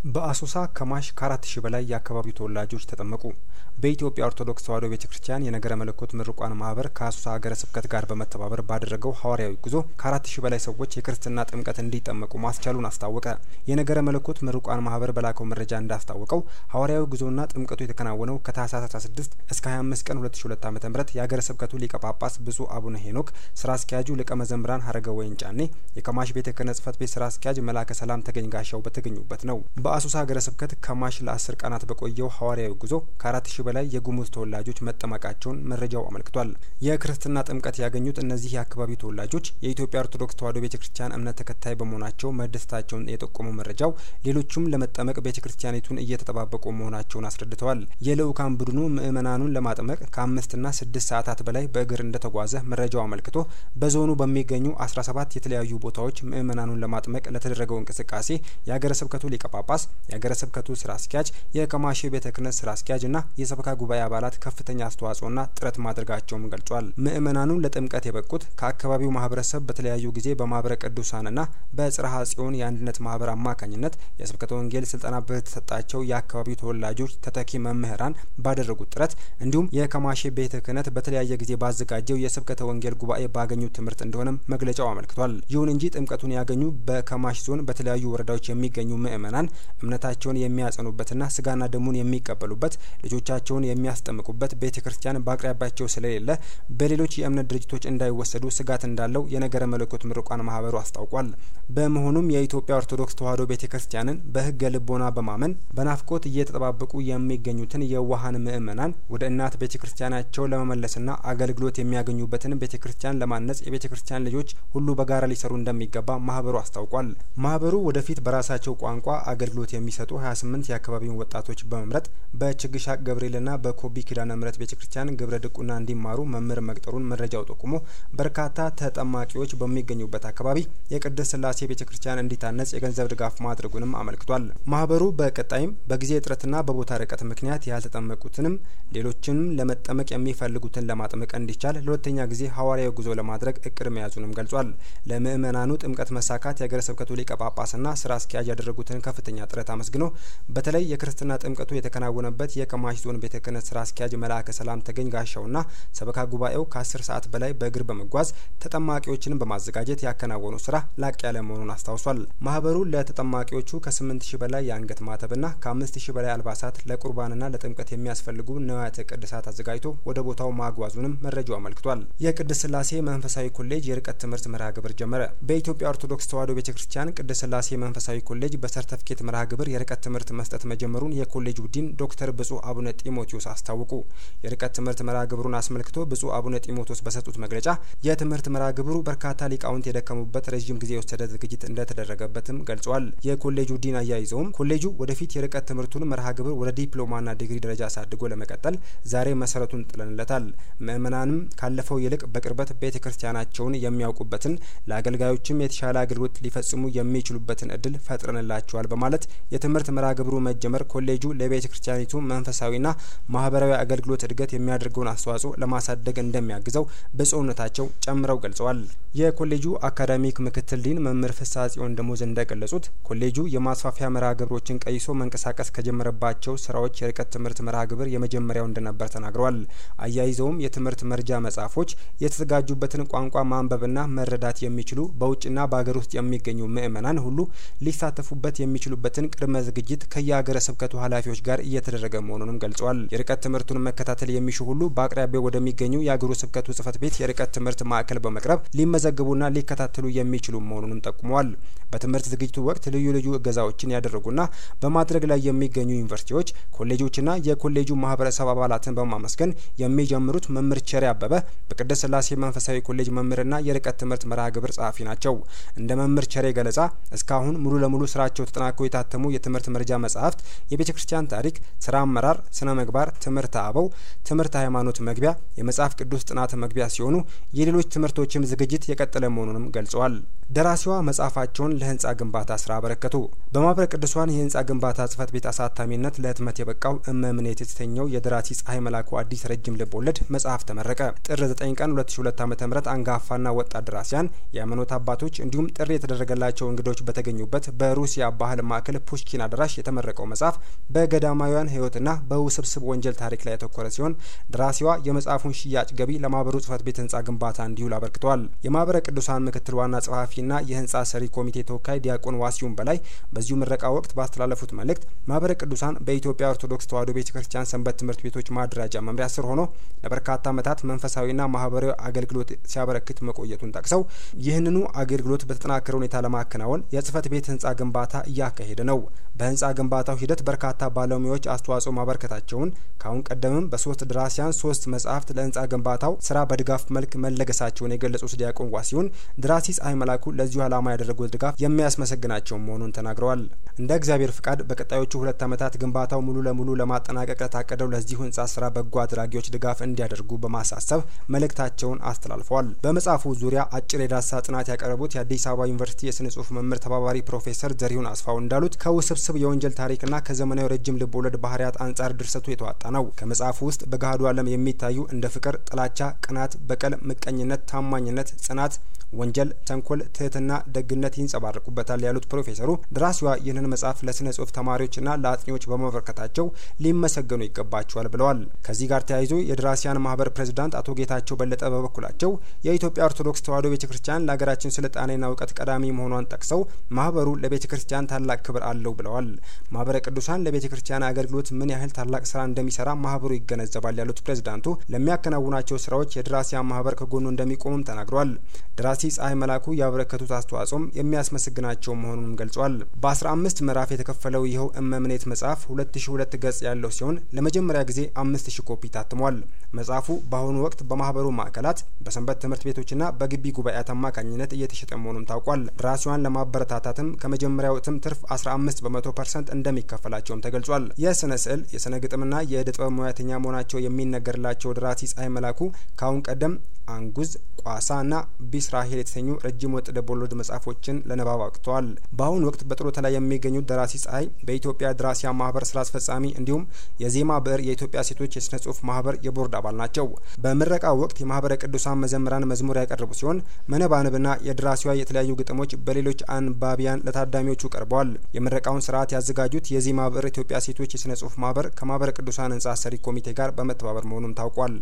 በአሶሳ ከማሽ ከአራት ሺህ በላይ የአካባቢው ተወላጆች ተጠመቁ። በኢትዮጵያ ኦርቶዶክስ ተዋሕዶ ቤተ ክርስቲያን የነገረ መለኮት ምሩቃን ማህበር ከአሶሳ ሀገረ ስብከት ጋር በመተባበር ባደረገው ሐዋርያዊ ጉዞ ከአራት ሺህ በላይ ሰዎች የክርስትና ጥምቀት እንዲጠመቁ ማስቻሉን አስታወቀ። የነገረ መለኮት ምሩቃን ማህበር በላከው መረጃ እንዳስታወቀው ሐዋርያዊ ጉዞና ጥምቀቱ የተከናወነው ከታህሳስ 16 እስከ 25 ቀን 2002 ዓ.ም የሀገረ ስብከቱ ሊቀ ጳጳስ ብፁዕ አቡነ ሄኖክ፣ ስራ አስኪያጁ ሊቀ መዘምራን ሀረገ ወይን ጫኔ፣ የከማሽ ቤተ ክህነት ጽሕፈት ቤት ስራ አስኪያጅ መላከ ሰላም ተገኝ ጋሻው በተገኙበት ነው። በአሶሳ ሀገረ ስብከት ከማሽ ለአስር ቀናት በቆየው ሐዋርያዊ ጉዞ ከአራት ሺህ በላይ የጉሙዝ ተወላጆች መጠመቃቸውን መረጃው አመልክቷል። የክርስትና ጥምቀት ያገኙት እነዚህ የአካባቢው ተወላጆች የኢትዮጵያ ኦርቶዶክስ ተዋሕዶ ቤተ ክርስቲያን እምነት ተከታይ በመሆናቸው መደሰታቸውን የጠቆመው መረጃው ሌሎቹም ለመጠመቅ ቤተ ክርስቲያኒቱን እየተጠባበቁ መሆናቸውን አስረድተዋል። የልኡካን ቡድኑ ምእመናኑን ለማጥመቅ ከአምስትና ስድስት ሰዓታት በላይ በእግር እንደተጓዘ መረጃው አመልክቶ በዞኑ በሚገኙ አስራ ሰባት የተለያዩ ቦታዎች ምእመናኑን ለማጥመቅ ለተደረገው እንቅስቃሴ የሀገረ ስብከቱ ሊቀ ጳጳስ የሀገረ ስብከቱ ስራ አስኪያጅ የከማሼ ቤተ ክህነት ስራ አስኪያጅ እና የሰበካ ጉባኤ አባላት ከፍተኛ አስተዋጽኦና ጥረት ማድረጋቸውም ገልጿል። ምእመናኑን ለጥምቀት የበቁት ከአካባቢው ማህበረሰብ በተለያዩ ጊዜ በማህበረ ቅዱሳንና በጽርሐ ጽዮን የአንድነት ማህበር አማካኝነት የስብከተ ወንጌል ስልጠና በተሰጣቸው የአካባቢው ተወላጆች ተተኪ መምህራን ባደረጉት ጥረት እንዲሁም የከማሼ ቤተ ክህነት በተለያየ ጊዜ ባዘጋጀው የስብከተ ወንጌል ጉባኤ ባገኙት ትምህርት እንደሆነም መግለጫው አመልክቷል። ይሁን እንጂ ጥምቀቱን ያገኙ በከማሽ ዞን በተለያዩ ወረዳዎች የሚገኙ ምእመናን እምነታቸውን የሚያጸኑበትና ስጋና ደሙን የሚቀበሉበት ልጆቻቸውን የሚያስጠምቁበት ቤተ ክርስቲያን በአቅራቢያቸው ስለሌለ በሌሎች የእምነት ድርጅቶች እንዳይወሰዱ ስጋት እንዳለው የነገረ መለኮት ምሩቃን ማህበሩ አስታውቋል። በመሆኑም የኢትዮጵያ ኦርቶዶክስ ተዋሕዶ ቤተ ክርስቲያንን በሕገ ልቦና በማመን በናፍቆት እየተጠባበቁ የሚገኙትን የዋሃን ምእመናን ወደ እናት ቤተ ክርስቲያናቸው ለመመለስና አገልግሎት የሚያገኙበትን ቤተ ክርስቲያን ለማነጽ የቤተ ክርስቲያን ልጆች ሁሉ በጋራ ሊሰሩ እንደሚገባ ማህበሩ አስታውቋል። ማህበሩ ወደፊት በራሳቸው ቋንቋ አገልግሎት የሚሰጡ 28 የአካባቢውን ወጣቶች በመምረጥ በችግሻቅ ገብርኤልና በኮቢ ኪዳነ ምሕረት ቤተ ክርስቲያን ግብረ ድቁና እንዲማሩ መምህር መቅጠሩን መረጃው ጠቁሞ በርካታ ተጠማቂዎች በሚገኙበት አካባቢ የቅድስት ስላሴ ቤተ ክርስቲያን እንዲታነጽ የገንዘብ ድጋፍ ማድረጉንም አመልክቷል። ማህበሩ በቀጣይም በጊዜ እጥረትና በቦታ ርቀት ምክንያት ያልተጠመቁትንም ሌሎችንም ለመጠመቅ የሚፈልጉትን ለማጥመቅ እንዲቻል ለሁለተኛ ጊዜ ሐዋርያዊ ጉዞ ለማድረግ እቅድ መያዙንም ገልጿል። ለምእመናኑ ጥምቀት መሳካት የሀገረ ስብከቱ ሊቀ ጳጳስና ስራ አስኪያጅ ያደረጉትን ከፍተኛ ጥረት አመስግኖ በተለይ የክርስትና ጥምቀቱ የተከናወነበት የከማሽ ዞን ቤተ ክህነት ስራ አስኪያጅ መልአከ ሰላም ተገኝ ጋሻውና ሰበካ ጉባኤው ከአስር ሰዓት በላይ በእግር በመጓዝ ተጠማቂዎችን በማዘጋጀት ያከናወኑ ስራ ላቅ ያለ መሆኑን አስታውሷል። ማህበሩ ለተጠማቂዎቹ ከስምንት ሺህ በላይ የአንገት ማተብና ከአምስት ሺህ በላይ አልባሳት ለቁርባንና ለጥምቀት የሚያስፈልጉ ንዋያተ ቅድሳት አዘጋጅቶ ወደ ቦታው ማጓዙንም መረጃው አመልክቷል። የቅድስት ስላሴ መንፈሳዊ ኮሌጅ የርቀት ትምህርት መርሃ ግብር ጀመረ። በኢትዮጵያ ኦርቶዶክስ ተዋሕዶ ቤተ ክርስቲያን ቅድስት ስላሴ መንፈሳዊ ኮሌጅ በሰርተፍኬት መርሃ ግብር የርቀት ትምህርት መስጠት መጀመሩን የኮሌጁ ዲን ዶክተር ብጹዕ አቡነ ጢሞቴዎስ አስታወቁ። የርቀት ትምህርት መርሃ ግብሩን አስመልክቶ ብጹዕ አቡነ ጢሞቴዎስ በሰጡት መግለጫ የትምህርት መርሃ ግብሩ በርካታ ሊቃውንት የደከሙበት ረዥም ጊዜ የወሰደ ዝግጅት እንደተደረገበትም ገልጿል። የኮሌጁ ዲን አያይዘውም ኮሌጁ ወደፊት የርቀት ትምህርቱን መርሃ ግብር ወደ ዲፕሎማና ዲግሪ ደረጃ አሳድጎ ለመቀጠል ዛሬ መሰረቱን ጥለንለታል። ምእመናንም ካለፈው ይልቅ በቅርበት ቤተ ክርስቲያናቸውን የሚያውቁበትን ለአገልጋዮችም የተሻለ አገልግሎት ሊፈጽሙ የሚችሉበትን እድል ፈጥረንላቸዋል በማለት የትምህርት መርሃ ግብሩ መጀመር ኮሌጁ ለቤተ ክርስቲያኒቱ መንፈሳዊና ማህበራዊ አገልግሎት እድገት የሚያደርገውን አስተዋጽኦ ለማሳደግ እንደሚያግዘው ብፁዕነታቸው ጨምረው ገልጸዋል። የኮሌጁ አካዳሚክ ምክትል ዲን መምህር ፍስሐ ጽዮን ደሞዝ እንደገለጹት ኮሌጁ የማስፋፊያ መርሃ ግብሮችን ቀይሶ መንቀሳቀስ ከጀመረባቸው ስራዎች የርቀት ትምህርት መርሃ ግብር የመጀመሪያው እንደነበር ተናግረዋል። አያይዘውም የትምህርት መርጃ መጽሐፎች የተዘጋጁበትን ቋንቋ ማንበብና መረዳት የሚችሉ በውጭና በሀገር ውስጥ የሚገኙ ምእመናን ሁሉ ሊሳተፉበት የሚችሉበትን ቅድመ ዝግጅት ከየሀገረ ስብከቱ ኃላፊዎች ጋር እየተደረገ መሆኑንም ገልጸዋል። የርቀት ትምህርቱን መከታተል የሚሹ ሁሉ በአቅራቢያው ወደሚገኙ የአገሩ ስብከቱ ጽሕፈት ቤት የርቀት ትምህርት ማዕከል በመቅረብ ሊመዘግቡና ሊከታተሉ የሚችሉ መሆኑንም ጠቁመዋል። በትምህርት ዝግጅቱ ወቅት ልዩ ልዩ እገዛዎችን ያደረጉና በማድረግ ላይ የሚገኙ ዩኒቨርሲቲዎች፣ ኮሌጆችና የኮሌጁ ማህበረሰብ አባላትን በማመስገን የሚጀምሩት መምህር ቸሬ አበበ በቅድስት ስላሴ መንፈሳዊ ኮሌጅ መምህርና የርቀት ትምህርት መርሃ ግብር ጸሐፊ ናቸው። እንደ መምህር ቸሬ ገለጻ እስካሁን ሙሉ ለሙሉ ስራቸው ተጠናክሮ የታተሙ የትምህርት መርጃ መጽሐፍት የቤተ ክርስቲያን ታሪክ፣ ስራ አመራር፣ ስነ ምግባር፣ ትምህርት አበው፣ ትምህርት ሃይማኖት መግቢያ፣ የመጽሐፍ ቅዱስ ጥናት መግቢያ ሲሆኑ የሌሎች ትምህርቶችም ዝግጅት የቀጠለ መሆኑንም ገልጸዋል። ደራሲዋ መጽሐፋቸውን ለህንጻ ግንባታ ስራ አበረከቱ። በማህበረ ቅዱሳን የህንጻ ግንባታ ጽህፈት ቤት አሳታሚነት ለህትመት የበቃው እመምኔት የተሰኘው የደራሲ ፀሐይ መላኩ አዲስ ረጅም ልብ ወለድ መጽሐፍ ተመረቀ። ጥር 9 ቀን 2002 ዓ ም አንጋፋና ወጣት ደራሲያን፣ የሃይማኖት አባቶች እንዲሁም ጥሪ የተደረገላቸው እንግዶች በተገኙበት በሩሲያ ባህል ማዕከል ማዕከል ፑሽኪን አዳራሽ የተመረቀው መጽሐፍ በገዳማውያን ሕይወትና በውስብስብ ወንጀል ታሪክ ላይ ያተኮረ ሲሆን ደራሲዋ የመጽሐፉን ሽያጭ ገቢ ለማህበሩ ጽህፈት ቤት ህንጻ ግንባታ እንዲውል አበርክተዋል። የማህበረ ቅዱሳን ምክትል ዋና ጸሐፊና የህንጻ ሰሪ ኮሚቴ ተወካይ ዲያቆን ዋሲሁን በላይ በዚሁ ምረቃ ወቅት ባስተላለፉት መልእክት ማህበረ ቅዱሳን በኢትዮጵያ ኦርቶዶክስ ተዋሕዶ ቤተ ክርስቲያን ሰንበት ትምህርት ቤቶች ማደራጃ መምሪያ ስር ሆኖ ለበርካታ ዓመታት መንፈሳዊና ማህበራዊ አገልግሎት ሲያበረክት መቆየቱን ጠቅሰው ይህንኑ አገልግሎት በተጠናከረ ሁኔታ ለማከናወን የጽህፈት ቤት ህንጻ ግንባታ እያካሄደ ነው። በህንጻ ግንባታው ሂደት በርካታ ባለሙያዎች አስተዋጽኦ ማበርከታቸውን ከአሁን ቀደምም በሶስት ደራሲያን ሶስት መጽሐፍት ለህንጻ ግንባታው ስራ በድጋፍ መልክ መለገሳቸውን የገለጹት ዲያቆን ዋሲሁን ደራሲ ፀሐይ መላኩ ለዚሁ ዓላማ ያደረጉት ድጋፍ የሚያስመሰግናቸው መሆኑን ተናግረዋል። እንደ እግዚአብሔር ፍቃድ በቀጣዮቹ ሁለት ዓመታት ግንባታው ሙሉ ለሙሉ ለማጠናቀቅ ለታቀደው ለዚሁ ህንጻ ስራ በጎ አድራጊዎች ድጋፍ እንዲያደርጉ በማሳሰብ መልእክታቸውን አስተላልፈዋል። በመጽሐፉ ዙሪያ አጭር የዳሰሳ ጥናት ያቀረቡት የአዲስ አበባ ዩኒቨርሲቲ የስነ ጽሁፍ መምህር ተባባሪ ፕሮፌሰር ዘሪሁን አስፋው እንዳሉት ከውስብስብ የወንጀል ታሪክና ከዘመናዊ ረጅም ልብ ወለድ ባህርያት አንጻር ድርሰቱ የተዋጣ ነው። ከመጽሐፉ ውስጥ በገሃዱ ዓለም የሚታዩ እንደ ፍቅር፣ ጥላቻ፣ ቅናት፣ በቀል፣ ምቀኝነት፣ ታማኝነት፣ ጽናት ወንጀል፣ ተንኮል፣ ትህትና፣ ደግነት ይንጸባረቁበታል ያሉት ፕሮፌሰሩ ደራሲዋ ይህንን መጽሐፍ ለስነ ጽሁፍ ተማሪዎችና ለአጥኚዎች በማበረከታቸው ሊመሰገኑ ይገባቸዋል ብለዋል። ከዚህ ጋር ተያይዞ የደራሲያን ማህበር ፕሬዝዳንት አቶ ጌታቸው በለጠ በበኩላቸው የኢትዮጵያ ኦርቶዶክስ ተዋሕዶ ቤተ ክርስቲያን ለሀገራችን ስልጣኔና እውቀት ቀዳሚ መሆኗን ጠቅሰው ማህበሩ ለቤተ ክርስቲያን ታላቅ ክብር አለው ብለዋል። ማህበረ ቅዱሳን ለቤተ ክርስቲያን አገልግሎት ምን ያህል ታላቅ ስራ እንደሚሰራ ማህበሩ ይገነዘባል ያሉት ፕሬዝዳንቱ ለሚያከናውናቸው ስራዎች የደራሲያን ማህበር ከጎኑ እንደሚቆሙም ተናግረዋል። ደራሲ ፀሐይ መላኩ ያበረከቱት አስተዋጽኦም የሚያስመሰግናቸው መሆኑንም ገልጿል። በአስራ አምስት ምዕራፍ የተከፈለው ይኸው እመምኔት መጽሐፍ ሁለት ሺ ሁለት ገጽ ያለው ሲሆን ለመጀመሪያ ጊዜ አምስት ሺ ኮፒ ታትሟል። መጽሐፉ በአሁኑ ወቅት በማህበሩ ማዕከላት በሰንበት ትምህርት ቤቶችና በግቢ ጉባኤያት አማካኝነት እየተሸጠ መሆኑም ታውቋል። ደራሲዋን ለማበረታታትም ከመጀመሪያው እትም ትርፍ አስራ አምስት በመቶ ፐርሰንት እንደሚከፈላቸውም ተገልጿል። የስነ ስዕል የስነ ግጥምና የእደ ጥበብ ሙያተኛ መሆናቸው የሚነገርላቸው ደራሲ ፀሐይ መላኩ ከአሁን ቀደም አንጉዝ ቋሳ እና ቢስራሄል የተሰኙ ረጅም ወጥ ልቦለድ መጽሐፎችን ለንባብ አብቅተዋል። በአሁኑ ወቅት በጡረታ ላይ የሚገኙት ደራሲ ፀሐይ በኢትዮጵያ ደራሲያን ማህበር ስራ አስፈጻሚ እንዲሁም የዜማ ብዕር የኢትዮጵያ ሴቶች የስነ ጽሁፍ ማህበር የቦርድ አባል ናቸው። በምረቃው ወቅት የማህበረ ቅዱሳን መዘምራን መዝሙር ያቀረቡ ሲሆን መነባንብና የደራሲዋ የተለያዩ ግጥሞች በሌሎች አንባቢያን ለታዳሚዎቹ ቀርበዋል። የምረቃውን ስርዓት ያዘጋጁት የዜማ ብዕር ኢትዮጵያ ሴቶች የስነ ጽሁፍ ማህበር ከማህበረ ቅዱሳን ህንጻ ሰሪ ኮሚቴ ጋር በመተባበር መሆኑም ታውቋል።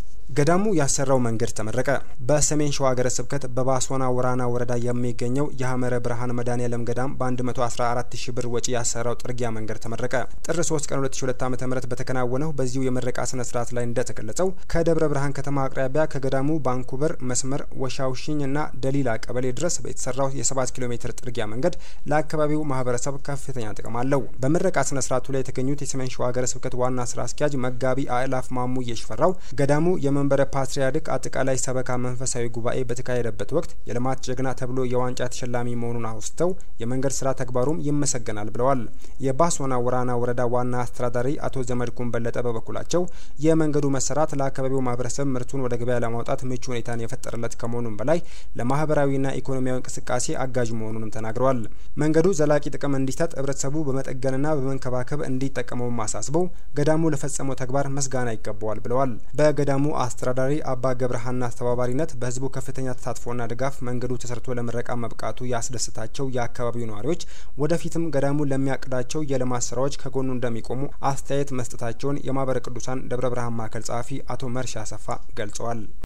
ገዳሙ ያሰራው መንገድ ተመረቀ። በሰሜን ሸዋ ሀገረ ስብከት በባሶና ወራና ወረዳ የሚገኘው የሀመረ ብርሃን መድኃኔዓለም ገዳም በ114 ሺህ ብር ወጪ ያሰራው ጥርጊያ መንገድ ተመረቀ። ጥር 3 ቀን 2002 ዓ.ም በተከናወነው በዚሁ የምረቃ ስነ ስርዓት ላይ እንደተገለጸው ከደብረ ብርሃን ከተማ አቅራቢያ ከገዳሙ ባንኩበር መስመር ወሻውሽኝ እና ደሊላ ቀበሌ ድረስ የተሰራው የ7 ኪሎ ሜትር ጥርጊያ መንገድ ለአካባቢው ማህበረሰብ ከፍተኛ ጥቅም አለው። በምረቃ ስነ ስርዓቱ ላይ የተገኙት የሰሜን ሸዋ ሀገረ ስብከት ዋና ስራ አስኪያጅ መጋቢ አእላፍ ማሙዬ ሽፈራው ገዳሙ መንበረ ፓትርያርክ አጠቃላይ ሰበካ መንፈሳዊ ጉባኤ በተካሄደበት ወቅት የልማት ጀግና ተብሎ የዋንጫ ተሸላሚ መሆኑን አውስተው የመንገድ ስራ ተግባሩም ይመሰገናል ብለዋል። የባሶና ወራና ወረዳ ዋና አስተዳዳሪ አቶ ዘመድኩን በለጠ በበኩላቸው የመንገዱ መሰራት ለአካባቢው ማህበረሰብ ምርቱን ወደ ገበያ ለማውጣት ምቹ ሁኔታን የፈጠረለት ከመሆኑም በላይ ለማህበራዊና ኢኮኖሚያዊ እንቅስቃሴ አጋዥ መሆኑንም ተናግረዋል። መንገዱ ዘላቂ ጥቅም እንዲሰጥ ህብረተሰቡ በመጠገንና በመንከባከብ እንዲጠቀመውም አሳስበው ገዳሙ ለፈጸመው ተግባር ምስጋና ይገባዋል ብለዋል። በገዳሙ አስተዳዳሪ አባ ገብረሃና አስተባባሪነት በህዝቡ ከፍተኛ ተሳትፎና ድጋፍ መንገዱ ተሰርቶ ለምረቃ መብቃቱ ያስደስታቸው የአካባቢው ነዋሪዎች ወደፊትም ገዳሙ ለሚያቅዳቸው የልማት ስራዎች ከጎኑ እንደሚቆሙ አስተያየት መስጠታቸውን የማህበረ ቅዱሳን ደብረ ብርሃን ማዕከል ጸሐፊ አቶ መርሻ አሰፋ ገልጸዋል።